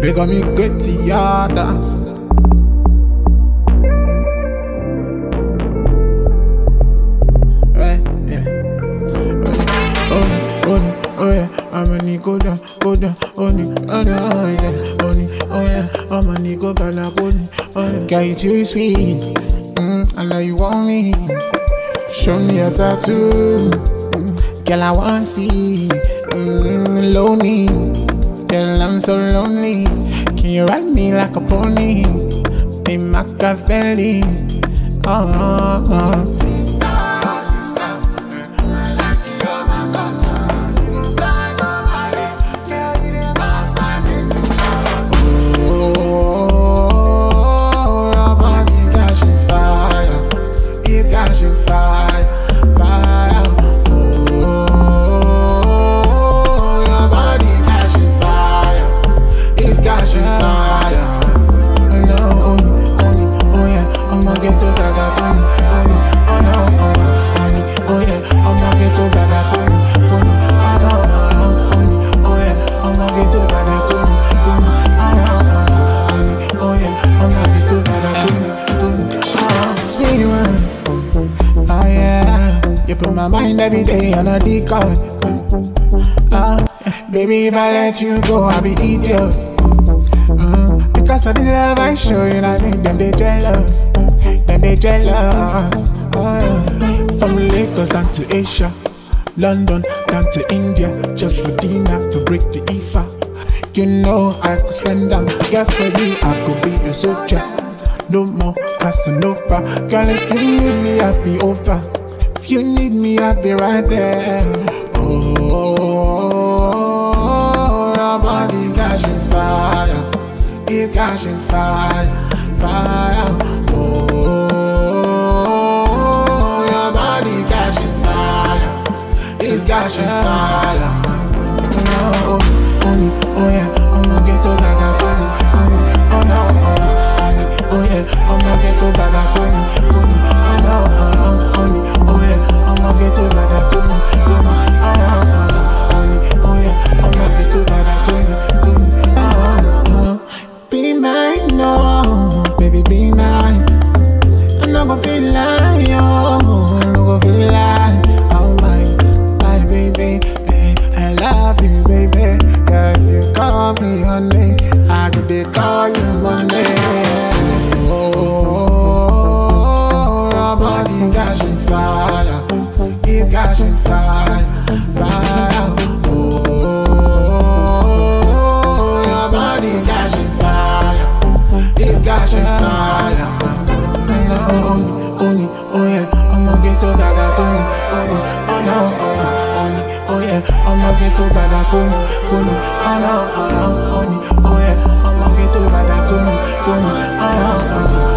They got me gritty, yeah, dance. Right, yeah. Oh, oh, oh yeah, I'm a Nico down, go down, only, oh no, oh yeah, only, oh yeah, I'm a Nico bala, only, oh yeah. Girl, you too sweet, mm, I know you want me. Show me a tattoo, mm, girl, I want see, mm, lonely, girl, I'm so lonely. Can you ride me like a pony, be Machiavelli? Oh, oh, oh. Sister, sister. Oh, your body catching fire. It's catching fire, fire. Oh, your body catching fire. It's catching fire. No, oh, oh, oh yeah, I'ma get to Gaga Tony. Oh no, oh, oh, oh yeah, I'ma get to Gaga Tony. Oh no, oh, oh, oh yeah, I'ma get to Gaga Tony. Oh no, oh yeah, I'ma get to Gaga Tony. Oh, sweet one. Oh yeah, you put my mind every day on a decoy. Ah, baby, if I let you go, I'll be idiot. Uh, because of the love I show you, I make them they jealous. Them they jealous. Oh, yeah. From Lagos down to Asia, London down to India, just for dinner to break the IFA. You know I could spend them, get for you, I could be a soldier. No more Casanova, girl, if you need me, I'll be over. If you need me, I'll be right there. Oh, your body catching fire. It's catching fire, fire. Oh, your body catching fire. It's catching fire. Oh, oh, oh yeah, I'ma get to Gaga Tony. Oh no, oh, oh, oh yeah, I'ma get to Gaga Tony. Oh no, oh, oh, oh yeah, I'ma get to Gaga Tony. Oh no, oh, oh yeah, I'ma get to Gaga Tony. Oh, oh, be mine, no, baby, be mine. I'm not gonna feel like you, I'm not gonna feel like oh my, my baby, eh, I love you, baby. Girl, if you call me honey, I could they call you Monday. Oh, your body catching fire, it's catching fire, fire. Oh, your body catching fire, it's catching fire. No, only, oh yeah, I'ma get to Gaga Tony. Oh, oh no, oh, only, oh yeah, I'ma get to Gaga Tony. Oh no, oh no, oh, only, oh yeah, I'ma get to Gaga Tony. Oh no, oh, oh,